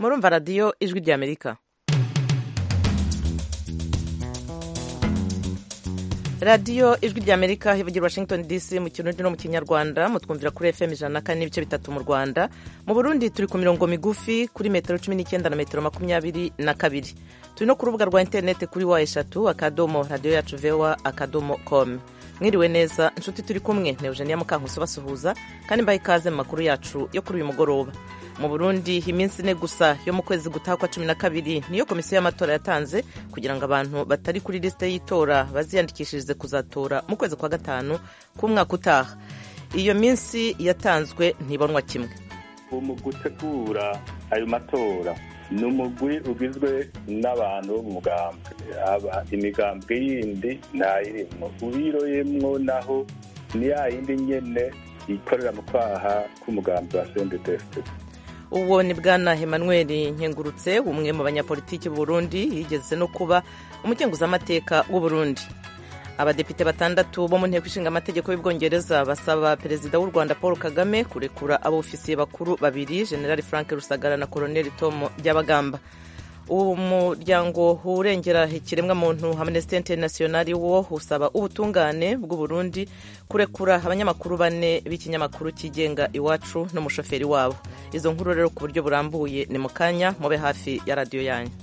murumva radiyo ijwi ry'amerika radiyo ijwi ry'amerika ivugira washington dc mu kirundi no mu kinyarwanda mutwumvira kuri fm ijana na kane n'ibice bitatu mu rwanda mu burundi turi ku mirongo migufi kuri metero cumi n'icyenda na metero makumyabiri na kabiri turi no ku rubuga rwa interineti kuri wa eshatu akadomo radiyo yacu vewa akadomo com mwiriwe neza inshuti turi kumwe na eugenia mukankusi basuhuza kandi mbaha ikaze mu makuru yacu yo kuri uyu mugoroba mu burundi iminsi ine gusa yo mu kwezi gutaha kwa cumi na kabiri niyo komisiyo y'amatora yatanze kugira ngo abantu batari kuri lisite y'itora baziyandikishirize kuzatora mu kwezi kwa gatanu k'umwaka utaha iyo minsi yatanzwe ntibonwa kimwe mu gutegura ayo matora ni umugwi ugizwe n'abantu bo mu mugambwe imigambwe yindi ntayirimo ubiroyemwo naho ni ya yindi nyene ikorera mu kwaha k'umugambi wa sendetesite uwo ni bwana Emmanuel nkengurutse umwe mu banyapolitiki b'uburundi yigeze no kuba umukenguzamateka w'uburundi abadepite batandatu bo mu nteko ishinga amategeko y'ubwongereza basaba perezida w'u rwanda paul kagame kurekura abofisiye bakuru babiri generali frank rusagara na koloneli tom byabagamba umuryango urengera ikiremwamuntu amnesty international wo usaba ubutungane bw'uburundi kurekura abanyamakuru bane b'ikinyamakuru cyigenga iwacu n'umushoferi wabo izo nkuru rero ku buryo burambuye ni mu kanya mube hafi ya radiyo yanyu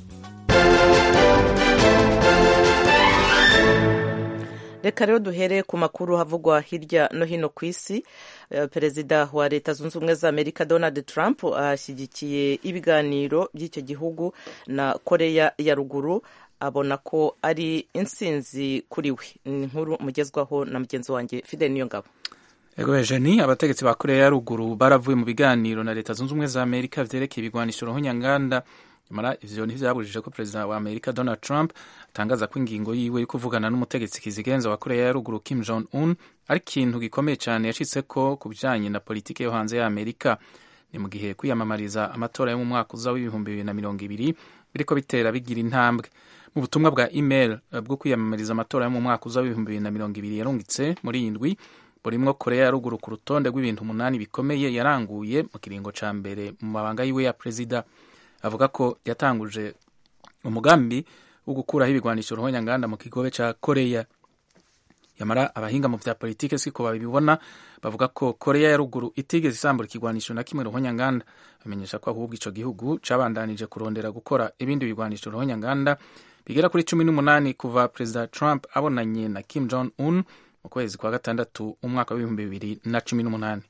reka rero duhere ku makuru havugwa hirya no hino ku isi perezida wa leta zunze ubumwe za amerika donald trump ashyigikiye ibiganiro by'icyo gihugu na koreya ya ruguru abona ko ari insinzi kuri we ni inkuru mugezwaho na mugenzi wanjye fidel niyongabo ego Eugenie abategetsi ba koreya ya ruguru baravuye mu biganiro na leta zunze ubumwe za amerika vyerekeye ibigwanisho ruhonyanganda nyamara ivyo ntivyabujije ko perezida wa amerika donald trump atangaza ko ingingo yiwe yo kuvugana n'umutegetsi kizigenza wa koreya ya ruguru kim jong un ari ikintu gikomeye cyane yashitseko ku bijanye na politiki yo hanze ya amerika ni mu gihe kwiyamamariza amatora yo mu mwaka uza w'ibihumbi bibiri na mirongo ibiri biriko bitera bigira intambwe mu butumwa bwa email bwo kwiyamamariza amatora yo mu mwaka uza w'ibihumbi bibiri na mirongo ibiri yarungitse muri iyi ndwi burimwo koreya ya ruguru ku rutonde rw'ibintu umunani bikomeye yaranguye mu kiringo ca mbere mu mabanga yiwe ya perezida avuga ko yatanguje umugambi wo gukuraho ibigwanisho ruhonyanganda mu kigobe ca koreya yamara abahinga mu vya politike siko babibona bavuga ko koreya ya ruguru itigeze isambura ikigwanisho na kimwe ruhonyanganda bamenyesha ko ahubwo ico gihugu cabandanije kurondera gukora ibindi bigwanisho ruhonyanganda bigera kuri cumi n'umunani kuva perezida trump abonanye na kim jong un mu kwezi kwa gatandatu umwaka w'ibihumbi bibiri na cumi n'umunani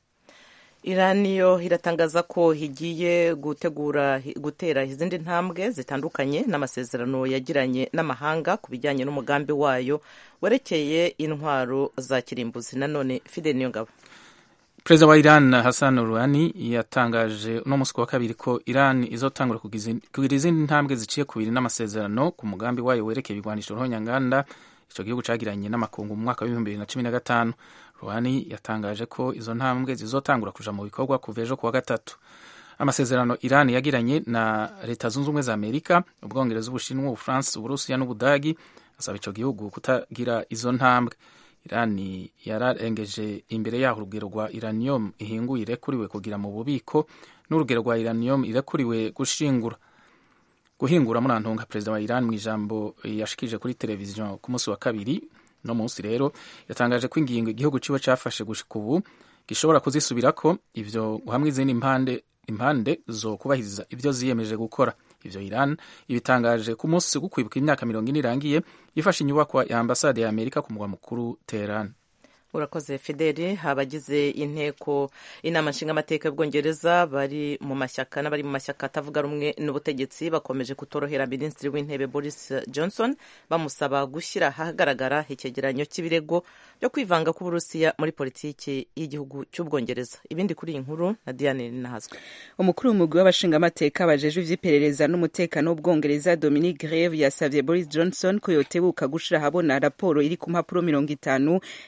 irani yo iratangaza ko igiye gutegura gutera izindi ntambwe zitandukanye n'amasezerano yagiranye n'amahanga ku bijyanye n'umugambi wayo werekeye intwaro za kirimbuzi nanone fide niyo ngabo perezida wa iran hassan rouhani yatangaje uno munsi wa kabiri ko iran izotangura kugira izindi ntambwe ziciye ku biri n'amasezerano ku mugambi wayo werekeye ibigwanisho ruhonyanganda icyo gihugu cagiranye n'amakungu mu mwaka w'ibihumbi bibiri na cumi na gatanu ruhani yatangaje ko izo ntambwe zizotangura kuja mu bikorwa kuva ejo kuwa gatatu amasezerano iran yagiranye na leta zunze ubumwe za amerika ubwongereza ubushinwa ubufaransa uburusiya n'ubudagi asaba ico gihugu kutagira izo ntambwe iran yararengeje imbere yaho urugero rwa iranium ihinguye irekuriwe kugira mu bubiko n'urugero rwa iranium irekuriwe gushingura guhingura murantunga perezida wa iran mu ijambo yashikije kuri televiziyo ku munsi wa kabiri no munsi rero yatangaje ko ingingo igihugu ciwe cafashe gushika ubu gishobora kuzisubirako ivyo hamwe izindi impande impande zo kubahiriza ivyo ziyemeje gukora ivyo Iran ibitangaje ku munsi wo kwibuka imyaka mirongo ine irangiye ifashe inyubakwa ya ambasade ya Amerika ku mugwa mukuru Teheran urakoze fideli abagize inteko inama nshingamateka y'ubwongereza bari mu mashyaka n'abari mu mashyaka atavuga rumwe n'ubutegetsi bakomeje kutorohera minisitiri w'intebe boris johnson bamusaba gushyira ahagaragara icyegeranyo cy'ibirego byo kwivanga k'uburusiya muri politiki y'igihugu cy'ubwongereza ibindi kuri iyi nkuru na diane ninahazwe umukuru w'umugwi w'abashingamateka bajejwe ivy'iperereza n'umutekano w'ubwongereza dominic greve yasavye boris johnson ko yotebuka gushira ahabona raporo iri ku mpapuro mirongo itanu yakozwe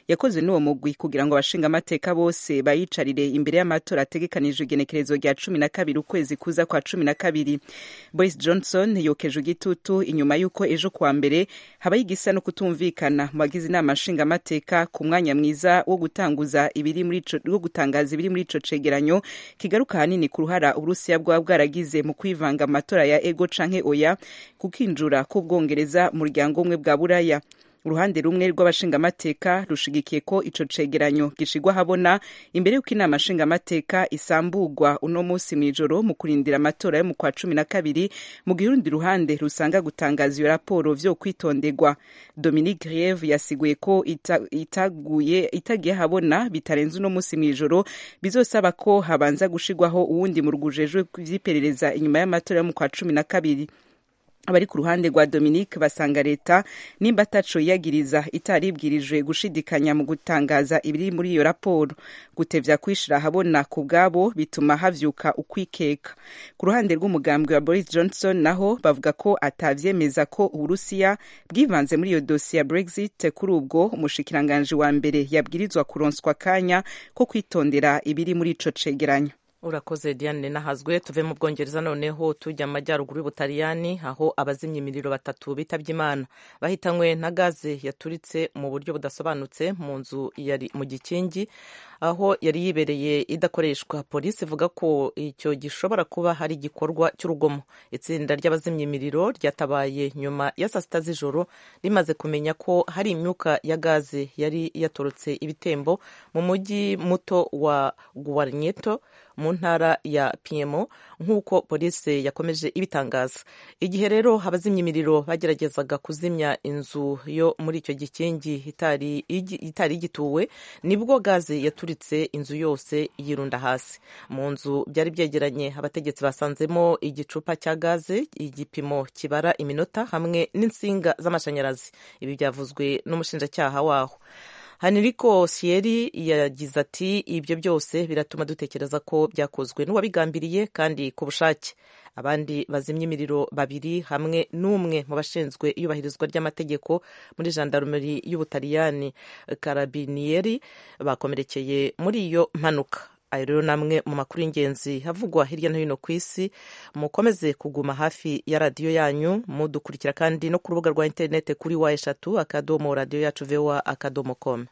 n'uwo mugwi kugira ngo abashingamateka bose bayicarire imbere y'amatora ategekanijwe igenekerezo rya cumi na kabiri ukwezi kuza kwa cumi na kabiri boris johnson yokeje igitutu inyuma y'uko ejo kuwa mbere habaye igisa no kutumvikana mu bagize inama nshingamateka ku mwanya mwiza wo gutanguza ibiri muri ico wo gutangaza ibiri muri ico cegeranyo kigaruka hanini ku ruhara uburusiya bwaba bwaragize mu kwivanga mu matora ya ego canke oya kukinjura k'ubwongereza mu muryango umwe bwa buraya uruhande rumwe rw'abashingamateka rushigikiye ko ico cegeranyo gishigwa habona imbere y'uko inama nshingamateka isambugwa uno musi mw'ijoro mu kurindira amatora yo mu kwa cumi na kabiri mu gihe urundi ruhande rusanga gutangaza iyo raporo vyo kwitondegwa dominique rieve yasiguye ko ita, itaguye itagiye habona bitarenze uno musi mw'ijoro bizosaba ko habanza gushigwaho uwundi mu rwujejwe vy'iperereza inyuma y'amatora yo mu kwa cumi na kabiri abari ku ruhande rwa dominique basanga leta nimba ataco yiyagiriza itaribwirijwe gushidikanya mu gutangaza ibiri muri iyo raporo gutevya kwishira ahabona ku bwabo bituma havyuka ukwikeka ku ruhande rw'umugambwe wa boris johnson naho bavuga ko atavyemeza ko uburusiya bwivanze muri iyo dosiye ya brexit kuri ubwo umushikiranganji wa mbere yabwirizwa kuronswa akanya ko kwitondera ibiri muri ico cegeranyo urakoze diane nahazwe tuve mu bwongereza noneho tujya mu majyaruguru y'ubutaliyani aho abazimya imiriro batatu bitabye imana bahitanywe na gaze yaturitse mu buryo budasobanutse mu nzu yari mu gikingi aho yari yibereye idakoreshwa polisi ivuga ko icyo gishobora kuba hari igikorwa cy'urugomo itsinda ry'abazimya imiriro ryatabaye nyuma ya saa sita z'ijoro rimaze kumenya ko hari imyuka ya gaze yari yatorotse ibitembo mu mujyi muto wa guwarnyeto mu ntara ya piemo nk'uko polisi yakomeje ibitangaza igihe rero abazimya imiriro bageragezaga kuzimya inzu yo muri icyo gikingi itari igituwe nibwo gaze yaturitse inzu yose yirunda hasi mu nzu byari byegeranye abategetsi basanzemo igicupa cya gaze igipimo kibara iminota hamwe n'insinga z'amashanyarazi ibi byavuzwe n'umushinjacyaha waho haniriko sieri yagize ati ibyo byose biratuma dutekereza ko byakozwe n'uwabigambiriye kandi ku bushake abandi bazimya imiriro babiri hamwe n'umwe mu bashinzwe iyubahirizwa ry'amategeko muri jandarumeri y'ubutaliyani karabiniyeri bakomerekeye muri iyo mpanuka ayo rero namwe mu makuru y'ingenzi havugwa hirya no hino ku isi mukomeze kuguma hafi ya radiyo yanyu mudukurikira kandi no ku rubuga rwa interineti kuri wa eshatu akadomo radiyo yacu vewa akadomo komu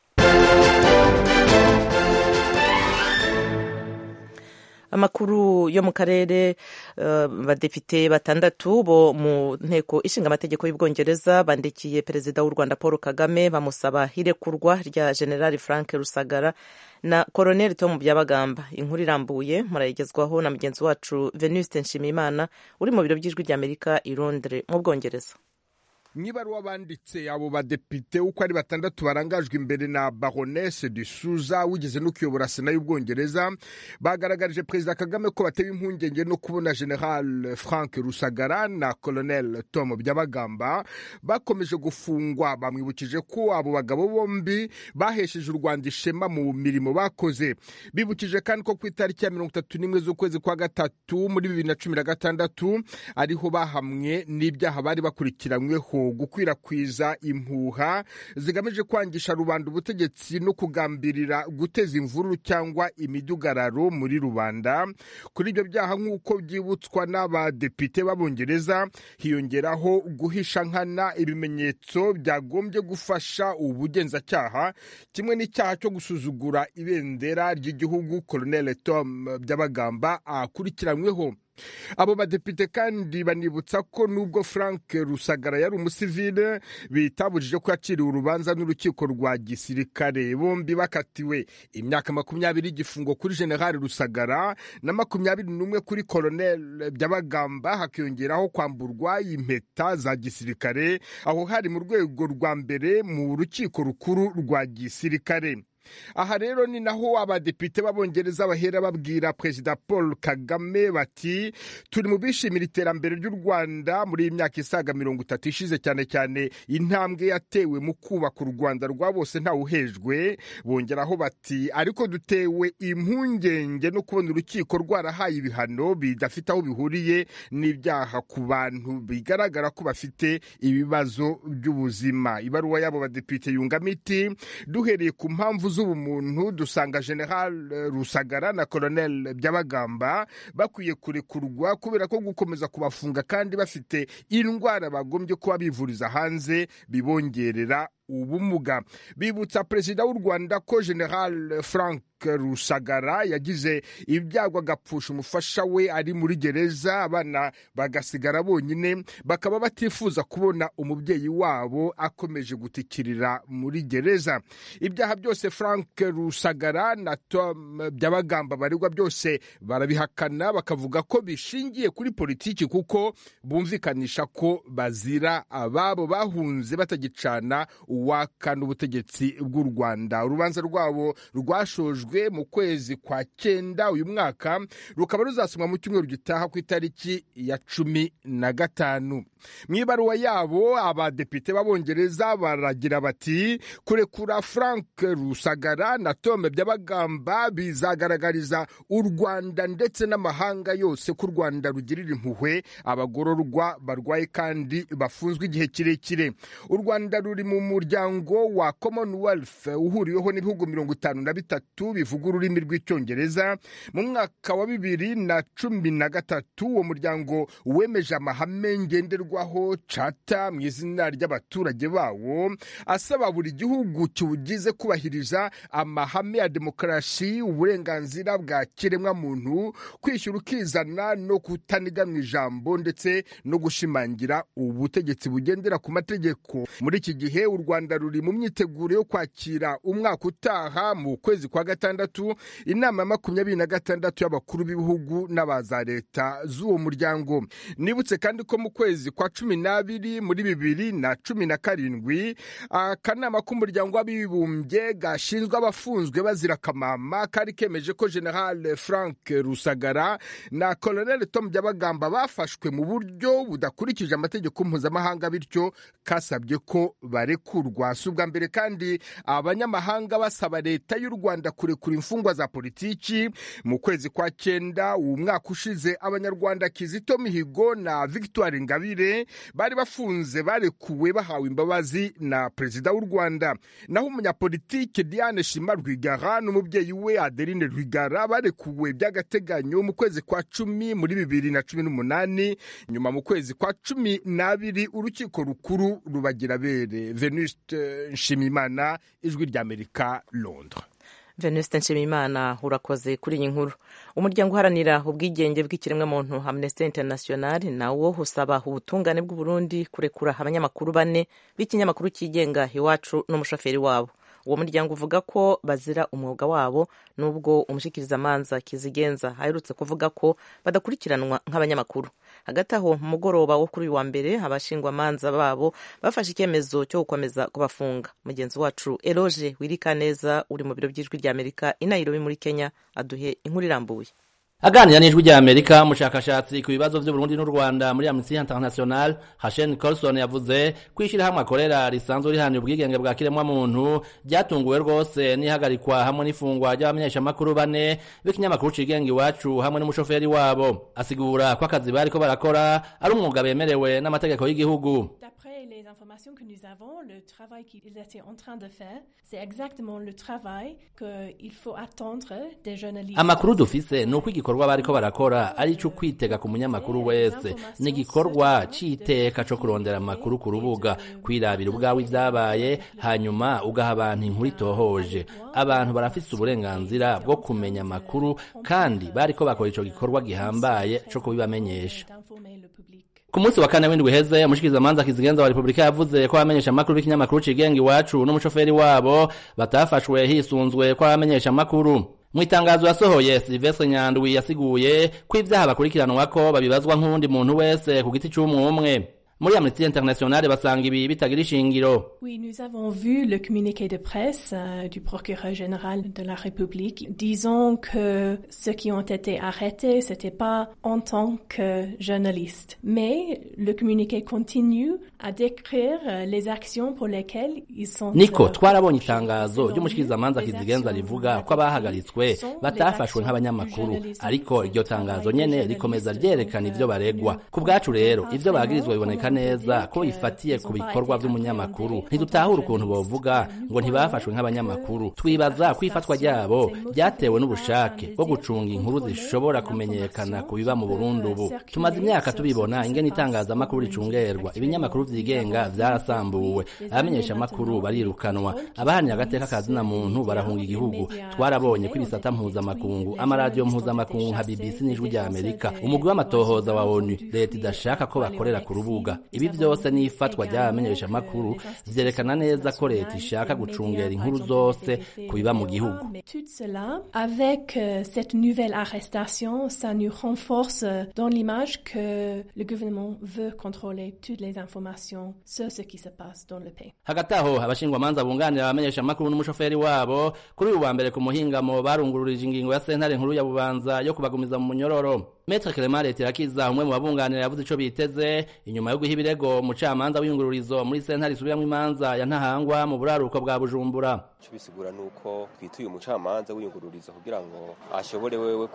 amakuru yo mu karere abadepite batandatu bo mu nteko ishinga amategeko y'ubwongereza bandikiye perezida w'u rwanda paul kagame bamusaba irekurwa rya generali frank rusagara na koroneli tom byabagamba inkuru irambuye murayigezwaho na mugenzi wacu venuste nshimiyimana uri mu biro by'ijwi ry'amerika i londres mu bwongereza mu ibaruwa banditse abo badepite uko ari batandatu barangajwe imbere na baronese de suza wigeze no kuyobora sena y'ubwongereza bagaragarije perezida kagame ko batewe impungenge no kubona general frank rusagara na colonel tom byabagamba bakomeje gufungwa bamwibukije ko abo bagabo bombi bahesheje u rwanda ishema mu mirimo bakoze bibukije kandi ko ku itariki ya mirongo itatu n'imwe z'ukwezi kwa gatatu muri bibiri na cumi na gatandatu ariho bahamwe n'ibyaha bari bakurikiranyweho gukwirakwiza impuha zigamije kwangisha rubanda ubutegetsi no kugambirira guteza imvururu cyangwa imidugararo muri rubanda kuri ibyo byaha nk'uko byibutswa n'abadepite b'abongereza hiyongeraho guhisha nkana ibimenyetso byagombye gufasha ubugenzacyaha kimwe n'icyaha cyo gusuzugura ibendera ry'igihugu colonel tom byabagamba akurikiranyweho abo badepite kandi banibutsa ko nubwo frank rusagara yari umusivile bitabujije ko yaciriwe urubanza n'urukiko rwa gisirikare bombi bakatiwe imyaka makumyabiri y'igifungo kuri generali rusagara na makumyabiri n'umwe kuri koloneli byabagamba hakiyongeraho kwamburwa impeta za gisirikare aho hari mu rwego rwa mbere mu rukiko rukuru rwa gisirikare aha rero ni naho abadepite b'abongereza bahera babwira perezida paul kagame bati turi mu bishimira iterambere ry'u rwanda muri iyi myaka isaga mirongo itatu ishize cyane cyane intambwe yatewe mu kubaka u rwanda rwa bose ntawuhejwe bongeraho bati ariko dutewe impungenge no kubona urukiko rwarahaye ibihano bidafite aho bihuriye n'ibyaha ku bantu bigaragara ko bafite ibibazo by'ubuzima ibaruwa y'abo badepite yungamo iti duhereye ku mpamvu z'ubumuntu dusanga general rusagara na colonel byabagamba bakwiye kurekurwa kubera ko gukomeza kubafunga kandi bafite indwara bagombye kuba bivuriza hanze bibongerera ubumuga bibutsa perezida w'u rwanda ko general frank rusagara yagize ibyago agapfusha umufasha we ari muri gereza abana bagasigara bonyine bakaba batifuza kubona umubyeyi wabo akomeje gutikirira muri gereza ibyaha byose frank rusagara na tom byabagamba baregwa byose barabihakana bakavuga ko bishingiye kuri politiki kuko bumvikanisha ko bazira ababo bahunze batagicana uwakana ubutegetsi bw'u rwanda urubanza rwabo rwashojwe mu kwezi kwa cyenda uyu mwaka rukaba ruzasomwa mu cyumweru gitaha ku itariki ya cumi na gatanu mu ibaruwa yabo abadepite b'abongereza baragira bati kurekura frank rusagara na tome byabagamba bizagaragariza u rwanda ndetse n'amahanga yose ko u rwanda rugirira impuhwe abagororwa barwaye kandi bafunzwe igihe kirekire u rwanda ruri mu muryango wa commonwealth uhuriweho n'ibihugu mirongo itanu na bitatu bivuga ururimi rw'icyongereza mu mwaka wa bibiri na cumi na gatatu uwo muryango wemeje amahame ngenderwaho cata mu izina ry'abaturage bawo asaba buri gihugu kiwugize kubahiriza amahame ya demokarasi uburenganzira bwa kiremwamuntu kwishyura ukizana no kutaniga mu ijambo ndetse no gushimangira ubutegetsi bugendera ku mategeko muri iki gihe u rwanda ruri mu myiteguro yo kwakira umwaka utaha mu kwezi kwa gatandatu inama ya makumyabiri na gatandatu y'abakuru b'ibihugu n'abaza leta z'uwo muryango nibutse kandi ko mu kwezi kwa cumi n'abiri muri bibiri na cumi na karindwi akanama k'umuryango w'abibumbye gashinzwe abafunzwe bazira akamama kari kemeje ko general frank rusagara na colonel tom byabagamba bafashwe mu buryo budakurikije amategeko mpuzamahanga bityo kasabye ko barekurwa si ubwa mbere kandi abanyamahanga basaba leta y'u rwanda kurekura imfungwa za politiki mu kwezi kwa cyenda uwo mwaka ushize abanyarwanda kizito mihigo na victoire ingabire bari bafunze barekuwe bahawe imbabazi na perezida w'u rwanda naho umunyapolitike diane shima rwigara n'umubyeyi we adeline rwigara barekuwe by'agateganyo mu kwezi kwa cumi muri bibiri na cumi n'umunani nyuma mu kwezi kwa cumi n'abiri urukiko rukuru rubagira bere venuste nshimimana ijwi ry'amerika londres venuste nshimimana urakoze kuri iyi nkuru umuryango uharanira ubwigenge bw'ikiremwamuntu amnesty international nawo usaba ubutungane bw'uburundi kurekura abanyamakuru bane b'ikinyamakuru cyigenga iwacu n'umushoferi wabo uwo muryango uvuga ko bazira umwuga wabo nubwo umushikirizamanza kizigenza aherutse kuvuga ko badakurikiranwa nk'abanyamakuru hagati aho mu mugoroba wo kuri uyu wa mbere abashingwamanza babo bafashe icyemezo cyo gukomeza kubafunga mugenzi wacu eroge wirikaneza uri mu biro by'ijwi ry'amerika i nairobi muri kenya aduhe inkuru irambuye aganira n'ijwi rya amerika umushakashatsi ku bibazo by'uburundi n'u rwanda muri amnesty international hashen colson yavuze ko ishyirahamwe akorera risanzwe rihanira ubwigenge bwa kiremwamuntu ryatunguwe rwose n'ihagarikwa hamwe n'ifungwa ry'abamenyeshamakuru bane b'ikinyamakuru cigenga iwacu hamwe n'umushoferi wabo asigura ko akazi bariko barakora ari umwuga bemerewe n'amategeko y'igihugu les informations que nous avons, le travail qu'ils étaient en train de faire, c'est exactement le travail qu'il faut attendre des journalistes. amakuru dufise ni uko igikorwa bariko barakora ari ico kwitega ku munyamakuru wese ni igikorwa c'iteka co kurondera amakuru ku rubuga kwirabira ubwawe ivyabaye hanyuma ugaha abantu inkuru itohoje abantu barafise uburenganzira bwo kumenya amakuru kandi bariko bakora ico gikorwa gihambaye co kubibamenyesha ku munsi wa kane w'indwi uheze umushikirizamanza kizigenza wa repubulika yavuze ko abamenyesha amakuru b'ikinyamakuru cigenga iwacu n'umushoferi wabo batafashwe hisunzwe ko abamenyesha amakuru mu itangazo yasohoye silvestre nyandwi yasiguye ko ivyaha bakurikiranwa ko babibazwa nk'uwundi muntu wese ku giti c'umwe umwe muri amnesty internationale basanga ibi bitagira ishingiro Oui, nous avons vu le communiqué de presse euh, du procureur général de la République disant que ceux qui ont été arrêtés, c'était pas en tant que journalistes. Mais le communiqué continue à décrire euh, les actions pour lesquelles ils sont. niko euh, twarabonye itangazo ry'umushikirizamanza kizigenza rivuga ko abahagaritswe batafashwe nk'abanyamakuru ariko iryo tangazo nyene rikomeza ryerekana ivyo baregwa ku bwacu rero ivyo bagirizwa biboneka neza ko bifatiye ku bikorwa vy'umunyamakuru ntidutahura ukuntu bovuga ngo ntibafashwe nk'abanyamakuru twibaza ko ifatwa ryabo ryatewe n'ubushake bwo gucunga inkuru zishobora kumenyekana ku biba mu burundi ubu tumaze imyaka tubibona ingene itangazamakuru ricungerwa ibinyamakuru vyigenga vyarasambuwe abamenyesha amakuru barirukanwa abahanira agateka kazina muntu barahunga igihugu twarabonye ko ibisata mpuzamakungu amaradiyo mpuzamakungu nka bbc n'ijwi rya amerika umugwi w'amatohoza wa onu leta idashaka ko bakorera ku rubuga ibi vyose n'ifatwa ry'abamenyesha amakuru vyerekana neza ko leta ishaka gucungera inkuru zose ku biba mu gihugu Mais tout cela, avec euh, cette nouvelle arrestation, ça nous renforce euh, dans l'image que le gouvernement veut contrôler toutes les informations sur ce qui se passe dans le pays. hagati aho abashingwamanza bunganira abamenyesha amakuru n'umushoferi wabo kuri uyu wa mbere ku muhingamo barungururije ingingo ya sentare nkuru ya bubanza yo kubagumiza mu munyororo metre clement leterakiza umwe mu babunganira yavuze ico biteze inyuma yo guha ibirego umucamanza w'iyungururizo muri sentare isubiramwo imanza ya ntahangwa mu buraruko bwa bujumbura icyo bisigura ni uko twituye umucamanza w'iyungururizo kugira ngo ashobore wewe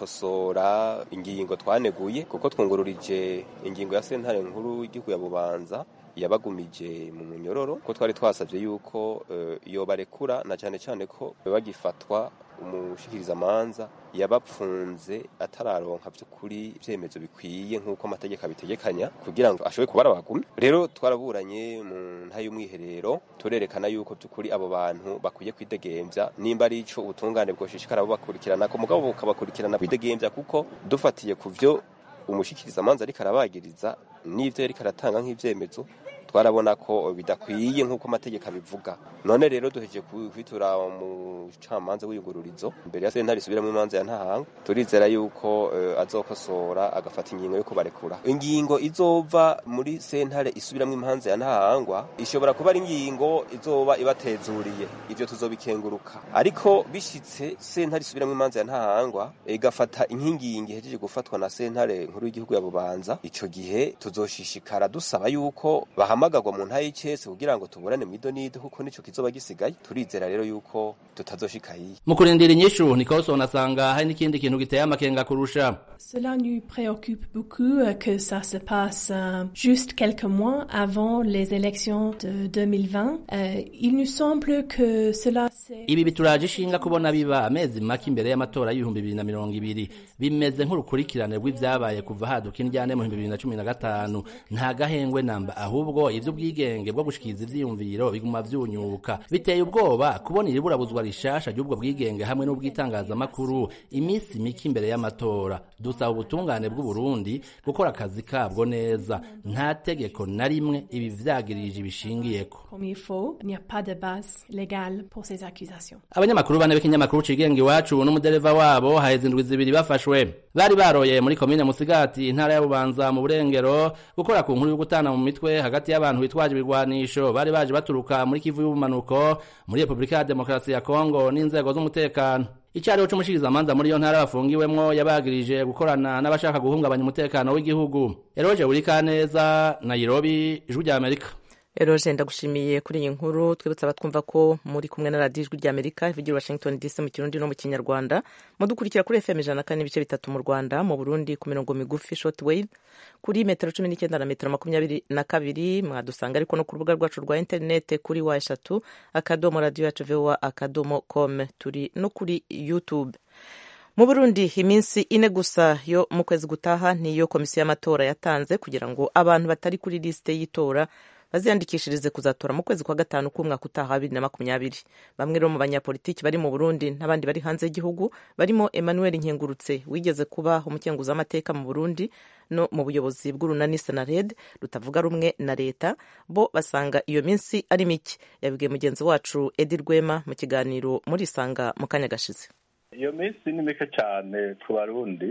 gukosora ingingo twaneguye kuko twungururije ingingo ya sentare nkuru y'igihugu ya bubanza yabagumije mu munyororo ko twari twasabye yuko uh, iyo barekura na cyane cyane ko bagifatwa umushikirizamanza yabapfunze atararonka by'ukuri ibyemezo bikwiye nk'uko amategeko abitegekanya kugira ngo ashobore kuba arabagumye rero twaraburanye mu nta y'umwiherero turerekana yuko by'ukuri abo bantu bakwiye kwidegembya nimba ari ico ubutungane bwoshishikara bubakurikirana ko mugabo bukabakurikirana kwidegembya kuko dufatiye ku vyo umushikirizamanza ariko arabagiriza n'ivyo yariko aratanga nk'ivyemezo twarabona ko bidakwiye nk'uko amategeko abivuga none rero duhejeje kwitura umucamanza w'iyungururizo mbere ya sentare isubiramo imanza ya ntahanga turizera yuko uh, azokosora agafata ingingo yo kubarekura ingingo izova muri sentare isubiramo imanza ya ntahangwa ishobora kuba ari ingingo izoba ibatezuriye ivyo tuzobikenguruka ariko bishitse sentare isubiramo imanza ya ntahangwa igafata inkingingi ihejeje gufatwa na sentare nkuru y'igihugu ya bubanza ico gihe tuzoshishikara dusaba yuko bahamagarwa mu ntayi y'icese kugira ngo tuburane mu idonido kuko nico kizoba gisigaye turizera rero yuko tutazoshika hiye mu kurindira inyishu nikolson asanga hari n'ikindi kintu giteye amakenga kurusha Cela nous préoccupe beaucoup euh, que ça se passe euh, juste quelques mois avant les élections de 2020. Euh, il nous semble que cela c'est... ibi bituraje ishinga kubona biba amezi make imbere y'amatora y'ibihumbi bibiri na mirongo ibiri bimeze nk'urukurikirane rw'ivyabaye kuva haduka indyane mu bihumbi bibiri na cumi na gatanu nta gahengwe namba ahubwo ivy'ubwigenge bwo gushikiriza ivyiyumviro biguma vyunyuka biteye ubwoba kubona iri burabuzwa rishasha ry'ubwo bwigenge hamwe n'ubw'itangazamakuru iminsi mike imbere y'amatora dusaba ubutungane bw'u Burundi gukora akazi kabwo neza nta tegeko na rimwe ibi vyagirije ibishingiyeko Comme il faut, il n'y a pas de base légale pour ces accusations. abanyamakuru bane b'ikinyamakuru cigenga iwacu n'umudereva wabo haheze indwi zibiri bafashwe bari baroye muri komine musigati intara ya bubanza mu burengero gukora ku nkuru yo gutana mu mitwe hagati y'abantu bitwaje ibigwanisho bari baje baturuka muri kivu y'ubumanuko muri repubulika ya demokarasi ya kongo n'inzego z'umutekano icyariho c'umushikirizamanza muri iyo ntara bafungiwemwo yabagirije gukorana n'abashaka guhungabanya umutekano w'igihugu eroje burikaneza nairobi ijwi rya amerika eroje ndagushimiye kuri iyi nkuru twibutsa abatwumva ko muri kumwe na radiyo ijwi rya amerika ivugira washington dc mu kirundi no mu kinyarwanda mudukurikira kuri fm ijana na kane n'ibice bitatu mu rwanda mu burundi ku mirongo migufi short wave kuri metero cumi n'icyenda na metero makumyabiri na kabiri mwadusanga ariko no ku rubuga rwacu rwa interinete kuri wa eshatu akadomo radiyo yacu vowa akadomo com turi no kuri youtube mu burundi iminsi ine gusa yo mu kwezi gutaha niyo komisiyo y'amatora yatanze kugira ngo abantu batari kuri lisite y'itora baziyandikishirize kuzatora mu kwezi kwa gatanu k'umwaka utaha wa bibiri na makumyabiri bamwe rero mu banyapolitiki bari mu burundi n'abandi bari hanze y'igihugu barimo emmanuel nkengurutse wigeze kuba umukenguzamateka mu burundi no mu buyobozi bw'urunani senared rutavuga rumwe na leta bo basanga iyo minsi ari mike yabibwiye mugenzi wacu edi rwema mu kiganiro muri isanga mu kanya gashize iyo minsi ni mike cyane ku barundi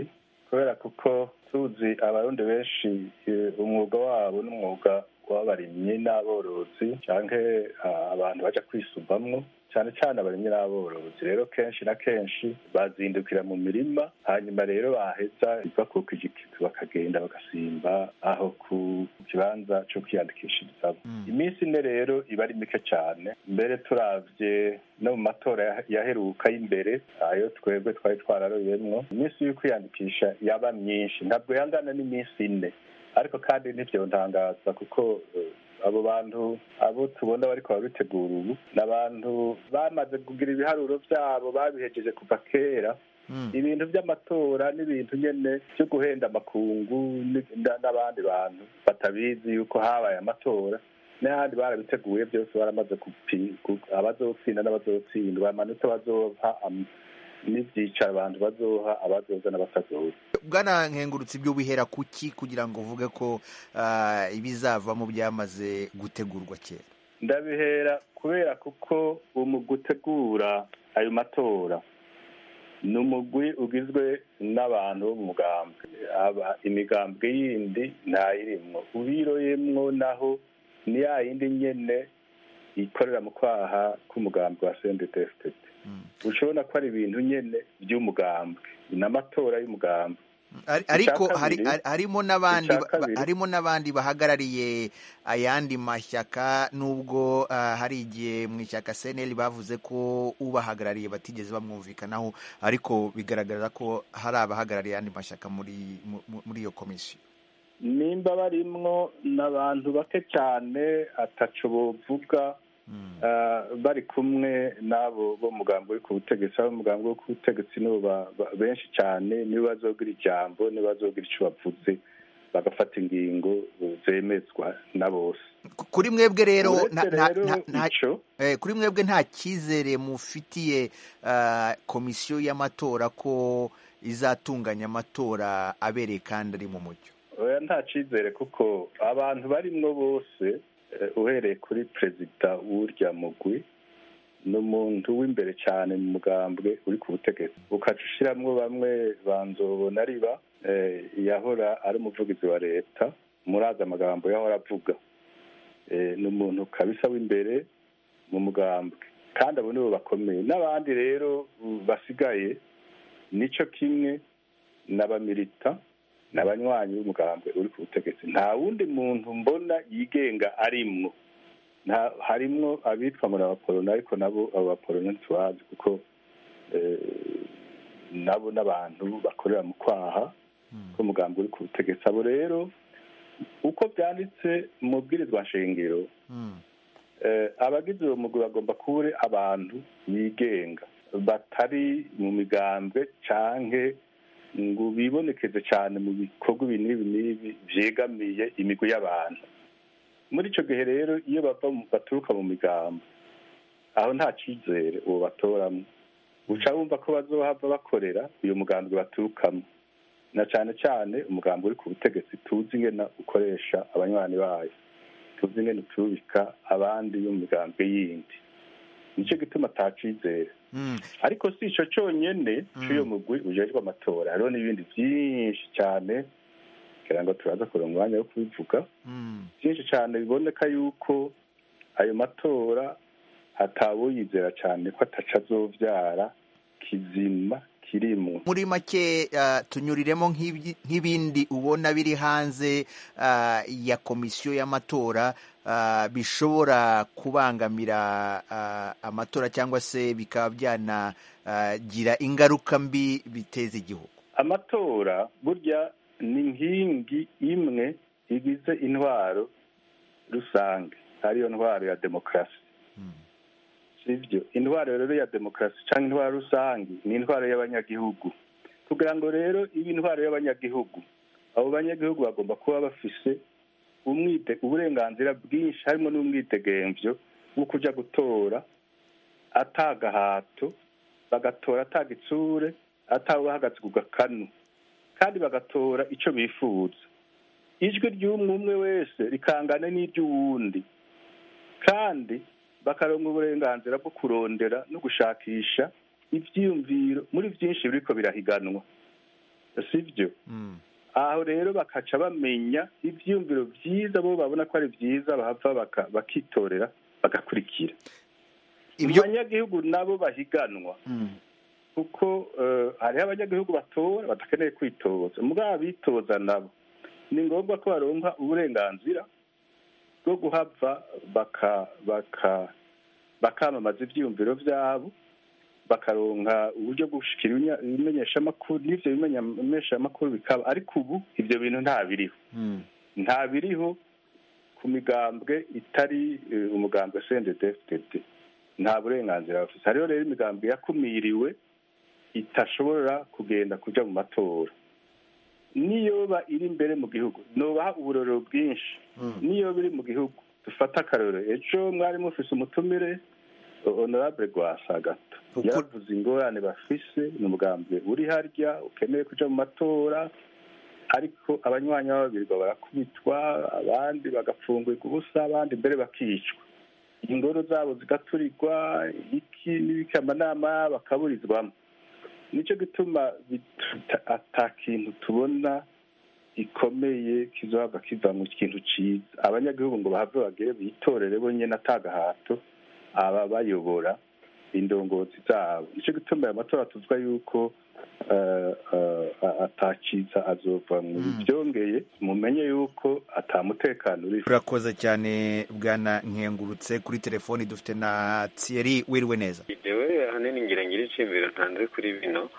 kubera kuko tuzi abarundi benshi umwuga wabo n'umwuga w'abarimyi n'aborozi cyangwa abantu baja kwisubamwo cyane cyane abarimyi n'aborozi rero kenshi na kenshi bazindukira mu mirima hanyuma rero baheza bakuka igikizi bakagenda bagasimba aho ku kibanza cyo kwiyandikishirizamo iminsi ine rero iba ari mike cyane mbere turavye no mu matora yaheruka y'imbere ayo twebwe twari twararoyemwo iminsi yo kwiyandikisha yaba myinshi ntabwo yangana n'iminsi ine ariko kandi ntivyontangaza kuko abo bantu abo tubona bariko babitegura ubu ni abantu bamaze kugira ibiharuro vyabo babihejeje kuva kera ibintu vy'amatora n'ibintu nyene vyo guhenda amakungu n'abandi bantu batabizi yuko habaye amatora n'ahandi barabiteguye byose baramaze abazotsinda n'abazotsindwa amanota bazoha n'ibyicaro abantu bazoha abazoza n'abatazoza bwana nkengurutse ibyo bihera kuki kugira ngo uvuge ko ibizavamo byamaze gutegurwa kera ndabihera kubera kuko mu gutegura ayo matora ni umugwi ugizwe n'abantu bo mu mugambwe imigambwe yindi ntayirimwo ubiroyemwo naho ni ya yindi nyene ikorera mu kwaha k'umugambwe wa sendetesitete ushobora ko ari ibintu nyene by'umugambwe ni amatora y'umugambwe ariko harimo n'abandi harimo n'abandi bahagarariye ayandi mashyaka nubwo hari igihe mu ishyaka seneri bavuze ko ubahagarariye batigeze bamwumvikanaho ariko bigaragara ko hari abahagarariye ayandi mashyaka muri muri iyo komisiyo nimba barimwo n'abantu bake cyane ataco bovuga bari kumwe n'abo bo mugambo uri ku butegetsi abo mugambo wo ku butegetsi nibo benshi cyane nibo bazogira ijambo nibo bazogira icyo bavuze bagafata ingingo zemezwa na bose kuri mwebwe rero kuri mwebwe nta cyizere mufitiye komisiyo y'amatora ko izatunganya amatora abereye kandi ari mu mucyo nta cyizere kuko abantu barimwo bose uhereye kuri perezida w'urya mugwi ni umuntu w'imbere cyane mu mugambwe uri ku butegetsi ukaca ushiramwo bamwe banzobona riba yahora ari umuvugizi wa leta murazi amagambo yahora avuga ni umuntu kabisa w'imbere mu mugambwe kandi abo nibo bakomeye n'abandi rero basigaye nico kimwe n'abamirita n'abanywanyi b'umugambwe uri ku butegetsi nta wundi muntu mbona yigenga arimwo harimwo abitwa ngo ni abaporona ariko nabo abo baporona ntitubazi kuko nabo n'abantu bakorera mu kwaha k'umugambi uri ku butegetsi abo rero uko byanditse mu bwirizwa nshingiro abagize uwo mugwi bagomba kuba abantu bigenga batari mu migambwe canke ngo bibonekeze cyane mu bikorwa ibi n'ibi n'ibi byegamiye imigwi y'abantu muri icyo gihe rero iyo baturuka mu migambo aho nta cyizere uwo batoramo uca wumva ko bazohava bakorera uyu mugambi baturukamo na cyane cyane umugambi uri ku butegetsi tuzi ingena ukoresha abanywanyi bayo tuzi ingena utubika abandi bo mu migambi yindi nicyo gituma atacizere ariko si icyo cyonyine cy'uyu mugwi ujejwe amatora hariho n'ibindi byinshi cyane kugira ngo turaza kuronka umwanya wo kubivuga byinshi cyane biboneka yuko ayo matora atawuyizera cyane ko ataca azobyara kizima kirimo muri make tunyuriremo nk'ibindi ubona biri hanze ya komisiyo y'amatora bishobora kubangamira amatora cyangwa se bikaba byanagira ingaruka mbi biteza igihugu amatora burya ni inkingi imwe igize intwaro rusange ariyo ntwaro ya demokarasi sibyo intwaro rero ya demokarasi cyangwa intwaro rusange ni intwaro y'abanyagihugu kugira ngo rero ibe intwaro y'abanyagihugu abo banyagihugu bagomba kuba bafise uburenganzira bwinshi harimo n'umwidegemvyo wo kujya gutora atagahato bagatora atagitsure atawe bahagaze ku gakanu kandi bagatora icyo bifuza ijwi ry'umwe umwe wese rikangana n'iry'uwundi kandi bakaronka uburenganzira bwo kurondera no gushakisha ibyiyumviro muri byinshi biriko birahiganwa sibyo aho rero bakaca bamenya ibyiyumviro byiza bo babona ko ari byiza bahava bakitorera bagakurikira mu banyagihugu nabo bahiganwa kuko hariho abanyagihugu batora badakeneye kwitoza muri abitoza nabo ni ngombwa ko baronka uburenganzira bwo guhava bakamamaza ibyiyumviro byabo bakaronka uburyo bwo gushyikira ibimenyeshamakuru n'ibyo bimenyeshamakuru bikaba ariko ubu ibyo bintu nta biriho nta biriho ku migambwe itari umugambwe sendedefitete nta burenganzira bafite hariho rero imigambwe yakumiriwe itashobora kugenda kujya mu matora niyoba iri imbere mu gihugu nubaha uburorero bwinshi niyo biri mu gihugu dufate akarorero ejo mwari mufise umutumire honorable rwasa gato yaravuze ingorane bafise ni umugambwe uri harya ukeneye kuja mu matora ariko abanywanyi b'ababirwa barakubitwa abandi bagapfungurwa ubusa abandi mbere bakicwa ingoro zabo zigaturirwa iki n'ibiki amanama bakaburizwamo nicyo gituma ata kintu tubona gikomeye kizohava kiva mu kintu cyiza abanyagihugu ngo bahave bagere bitorere bonyine atagahato aba bayobora indongozi zabo nicyo gituma aya matora tuvuga yuko atakiza azova mu byongeye mumenye yuko atamutekano uri urakoze cyane bwana nkengurutse kuri telefoni dufite na Thierry wiriwe neza jewe ahanini ngira ngira iciyumviro ntanze kuri bino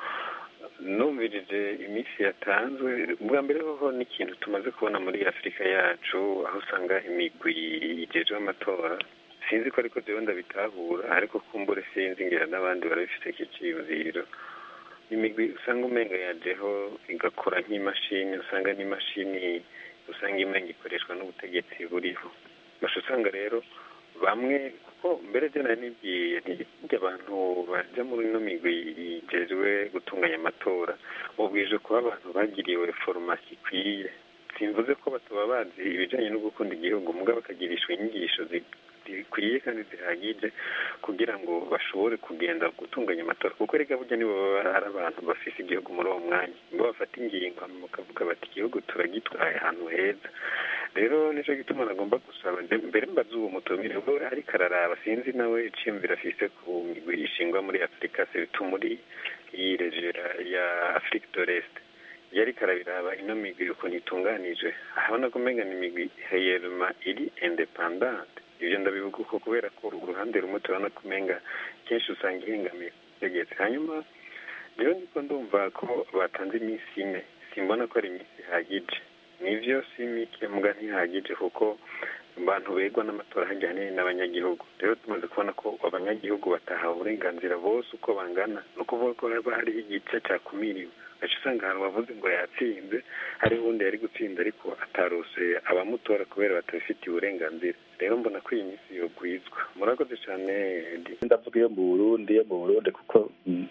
numvirije iminsi yatanzwe bwa mbere hoho n'ikintu tumaze kubona muri afurika yacu aho usanga imigwi igejejwe amatora sinzi ko ariko jewe ndabitahura ariko kumbure sinzi ngira n'abandi barabifite kiciyumviro imigwi usanga umenga yajeho igakora nk'imashini usanga n'imashini usanga imenga ikoreshwa n'ubutegetsi buriho basha usanga rero bamwe kuko mbere je nari nibwiye nti abantu baja muri ino migwi igejwe gutunganya amatora mubwije kuba abantu bagiriwe foromasi ikwiye simvuze ko batuba bazi ibijanye no gukunda igihugu mugabo bakagirishwa inyigisho zikwiye kandi zihagije kugira ngo bashobore kugenda gutunganya amatora kuko reka burya nibo baba ari abantu bafise igihugu muri uwo mwanya nibo bafata ingingo bakavuga bati igihugu turagitwaye ahantu heza rero nicyo gituma nagomba gusaba mbere mbaza uwo mutumire we ariko araraba sinzi nawe iciyumviro afise ku migwi ishingwa muri afurika sebitu muri iyi regera ya afurika doreste yari karabiraba ino migwi ukuntu itunganije ahabona ko umenga ni imigwi heyeruma iri independante ibyo ndabivuga uko kubera ko uruhande rumwe turabona ko umenga kenshi usanga ihengamiye kutegetse hanyuma rero niko ndumva ko batanze iminsi ine simbona ko ari iminsi ihagije nivyo si mike muga ntihagije kuko abantu begwa n'amatora hajyanye n'abanyagihugu rero tumaze kubona ko abanyagihugu batahawe uburenganzira bose uko bangana ni ukuvuga ko haba hariho igice cyakumiriwe gace usanga ahantu bavuze ngo yatsinze hariho uwundi yari gutsinda ariko atarose abamutora kubera batabifitiye uburenganzira rero mbona ko iyi minsi yogwizwa murakoze cyane ndavuga iyo mu burundi iyo mu burundi kuko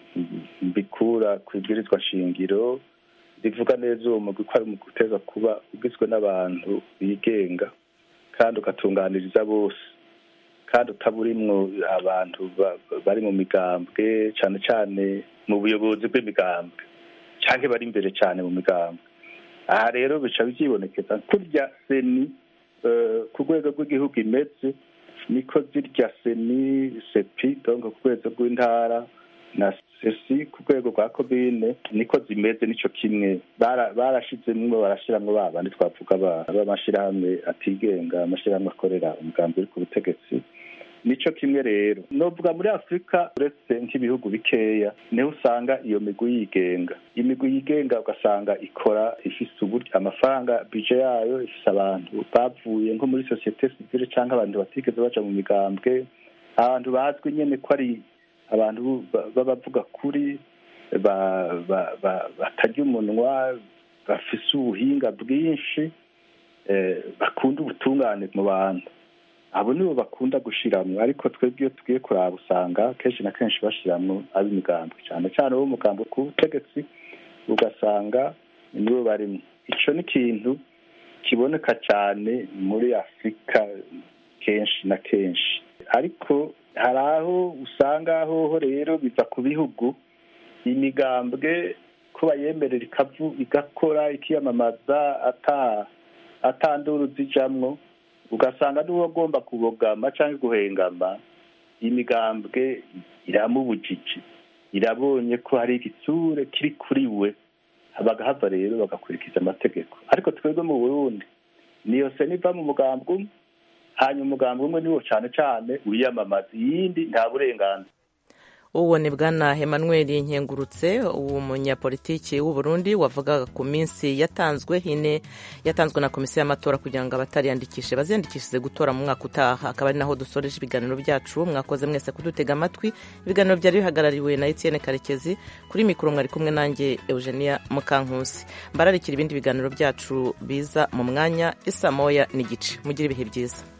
mbikura ku ibwirizwa shingiro rivuga neza uwo mugwi ko ari umugwi uteza kuba ugizwe n'abantu bigenga kandi ugatunganiriza bose kandi utaburimwo abantu bari mu migambwe cyane cyane mu buyobozi bw'imigambwe cyangwa bari imbere cyane mu migambwe aha rero bica byibonekeza kurya seni ku rwego rw'igihugu imeze niko zirya seni sepi donc ku rwego rw'intara na sesi ku rwego rwa komine niko zimeze nico kimwe barashizemwo barashiramwo ba bandi twavuga b'amashirahamwe atigenga amashirahamwe akorera umugambi uri ku butegetsi nico kimwe rero novuga muri afurika uretse nk'ibihugu bikeya niho usanga iyo migwi yigenga imigwi yigenga ugasanga ikora ifise uburyo amafaranga bije yayo ifise abantu bavuye nko muri sosiyete sivile canke abantu batigeze baja mu migambwe abantu bazwi nyene ko ari abantu b'abavuga kuri batarya umunwa bafise ubuhinga bwinshi bakunda ubutungane mu bantu abo nibo bakunda gushiramwo ariko twebwe iyo tugiye kuraba usanga kenshi na kenshi bashiramwo ab'imigambwe cyane cyane abo mugambo ku butegetsi ugasanga nibo barimo ico ni ikintu kiboneka cyane muri afurika kenshi na kenshi ariko hari aho usanga hoho rero biva ku bihugu imigambwe ko bayemerera igakora ikiyamamaza atandura zijamwo ugasanga n'uwo agomba kubogama cyangwa guhengama imigambwe iramubujije irabonye ko hari igitsure kiri kuri we bagahava rero bagakurikiza amategeko ariko twebwe mu burundi niyo se niva mu mugambwe umwe hanyuma umugambwe umwe niwo cyane cyane wiyamamaza iyindi nta burenganzira uwo ni bwana Emmanuel nkengurutse umunyapolitiki w'u Burundi wavugaga ku minsi yatanzwe hine yatanzwe na komisiyo y'amatora kugira ngo abatariyandikishe baziyandikishije gutora mu mwaka utaha akaba ari naho dusoreje ibiganiro byacu mwakoze mwese kudutega amatwi ibiganiro byari bihagarariwe na Etienne Karekezi kuri mikoro mwari kumwe nanjye Eugenia Mukankusi mbararikira ibindi biganiro byacu biza mu mwanya isa moya n'igice mugire ibihe byiza